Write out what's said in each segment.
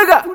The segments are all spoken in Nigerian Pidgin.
Tulega.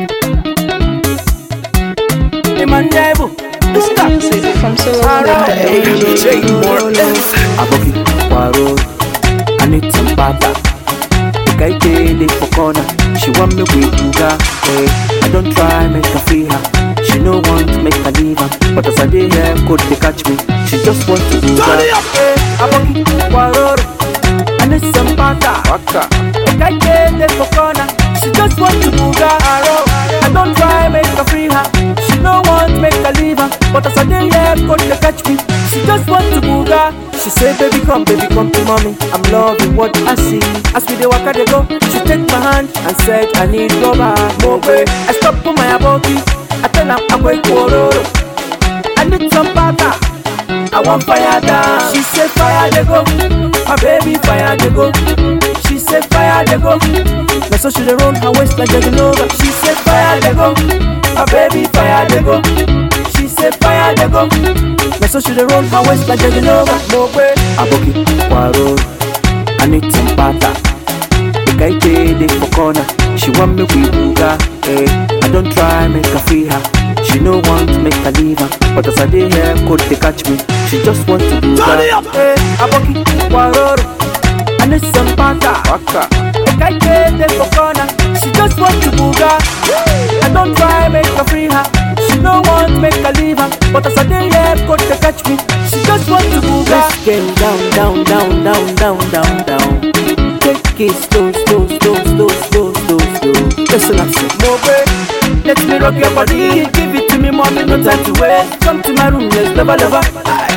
Imanjaibu. Tunga. Music from Alright. DJ Mortis. Aboki, Waro. I need some papa. The guy dey for corner. She want me with Uga. Hey, I don't try make her feel her. She no want make her leave her. But as I dey here, could they catch me? She just want to do Turn it up. Hey, Aboki, Waro. I need some papa. Waka. The guy dey for corner. She just want to Uga. I don't try make her free her. She no want make her leave her. But as I dey here, could they catch me? She just want to Uga. She say, baby come, baby come to mommy. I'm loving what I see. As we dey waka dey go, she take my hand and said, I need rubber, more way. I stop for my aboki. I tell her I'm going kororo. I need some butter. I want fire down. She say fire dey go. My baby fire dey go. She say fire dey go. Na so she dey roll her waist like Jagunova. She say fire dey go. My baby fire dey go. She say fire dey go. Na so she dey roll her waist like Jagunova. Mo gbe aboki waro. I need some butter. The guy dey for corner. She want me with Uga. Hey, I don't try make her feel her. She no want make her leave her. But as I dey here, could they catch me? She just want to do Turn it that. up. Hey, aboki waroro. I need some butter. Waka. The guy dey for corner. She just want to Uga. I don't try make her free her. She no want make her leave her. But as I dey here, could they catch me? She just want to Uga. Let's get down, down, down, down, down, down, down. Take it slow, slow, slow, slow, slow, slow, slow. Listen, I say, Mobe, let me rock your body. Give it to me, mommy, no time to waste. Come to my room, let's love, love.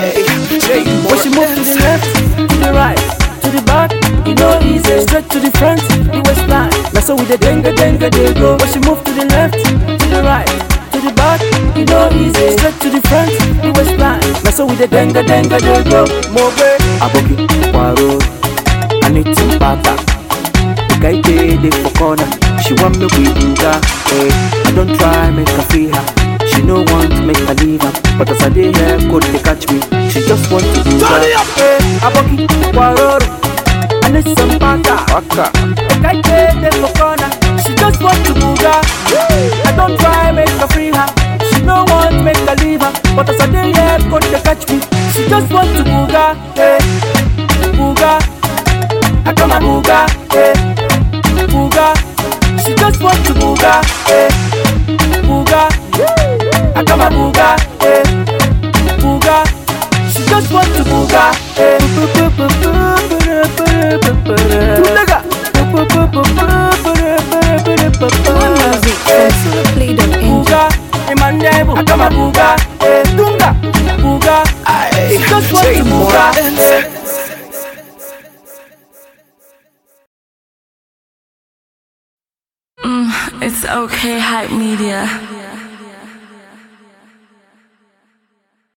DJ When she move to the left, to the right, to the back, you know easy. Straight to the front, the waistline. Now so with the denga denga they go. When she move to the left, to the right, to the back, you know easy. Straight to the front, the waistline. Now so with the denga denga they go. Mobe, aboki, waro. I need some butter. The guy dey for corner. She want me with Uga. Hey, I don't try make her feel her. She no want make her leave her. But as I dey here, could they catch me? She just want to do Turn it that. up. Hey, aboki, waroro. I need some butter. Waka. The guy dey for corner. She just want to Uga. I don't try make her free her. She no want make her leave her. But as I dey here, could they catch me? She just want to Uga. Hey, Uga. I come a booga, eh, booga. She just want to booga, eh, booga. I come a booga, eh, booga. She just want to booga, eh. Tulega. More music from soloplay.ng. Booga, Emmanuel, I come a booga, eh, tunga, booga. She just want to booga, eh. It's okay, hype media.